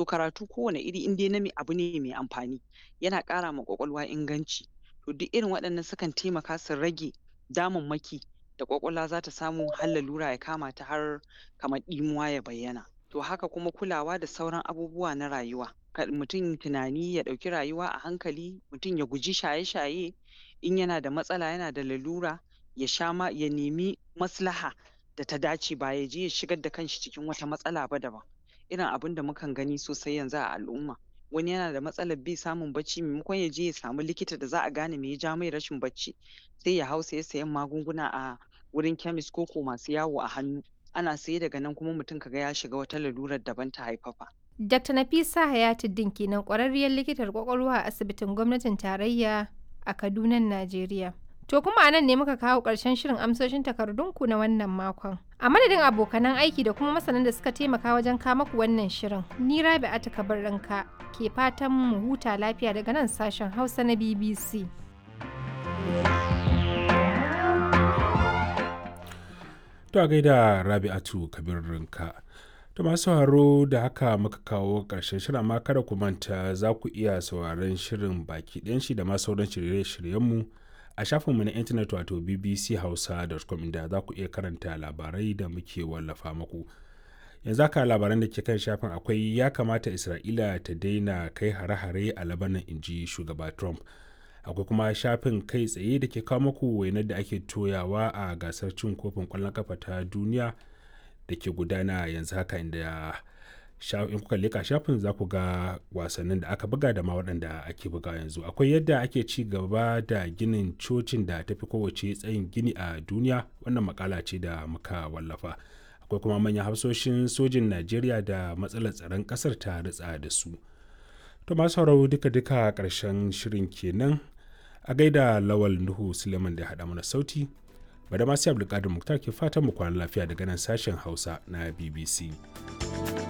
so karatu kowane iri in dai na me abu ne mai amfani yana ƙara ma ƙwaƙwalwa inganci to duk irin waɗannan sukan taimaka su rage damammaki da ƙwaƙwalwa za ta samu har lalura ya kama ta har kamar ɗimuwa ya bayyana to haka kuma kulawa da sauran abubuwa na rayuwa kar mutum tunani ya ɗauki rayuwa a hankali mutum ya guji shaye-shaye in yana da matsala yana da lalura ya sha ma ya nemi maslaha da ta dace ba ya je ya shigar da kanshi cikin wata matsala ba daban irin abinda mukan gani sosai yanzu a al'umma wani yana da matsalar bai samun bacci maimakon ya je ya samu likita da za a gane me ya ja mai rashin bacci sai ya hau saye sayen magunguna a wurin chemist ko ko masu yawo a hannu ana saye daga nan kuma mutum ka ga ya shiga wata lalurar daban ta haifafa Dr. Nafisa Hayatuddin kenan ƙwararriyar likitar ƙwaƙwalwa a asibitin gwamnatin tarayya a Kaduna, Najeriya. To kuma a nan ne muka kawo ƙarshen shirin amsoshin takardunku na wannan makon. A madadin abokanan aiki da kuma masanan da suka taimaka wajen kama ku wannan shirin, ni Rabi Atika Barranka ke fatan mu huta lafiya daga nan sashen Hausa na BBC. To a gaida Rabi'atu Kabir Rinka. To masu sauraro da haka muka kawo ƙarshen shirin amma kada ku manta za ku iya sauraron shirin baki ɗayan shi da ma sauran shirye-shiryenmu a shafinmu na intanet wato bbchausa.com inda za ku iya karanta labarai da muke wallafa muku. Yanzu haka labaran da ke kan shafin akwai ya kamata Isra'ila ta daina kai hare-hare a Labanan inji shugaba Trump. Akwai kuma shafin kai tsaye da ke kawo muku wainar da ake toyawa a gasar cin kofin ƙwallon kafa ta duniya. da ke gudana yanzu haka inda in kuka leka shafin za ku ga wasannin da aka buga da ma waɗanda ake buga yanzu akwai yadda ake ci gaba da ginin cocin da tafi kowace tsayin gini a duniya wannan makala ce da muka wallafa akwai kuma manyan hafsoshin sojin najeriya da matsalar tsaron ƙasar ta ritsa da su to masu sauraro duka-duka ƙarshen shirin kenan a gaida lawal nuhu suleiman da haɗa mana sauti bada masu abdulkadir muktar ke fatan mu kwana lafiya daga nan sashen hausa na bbc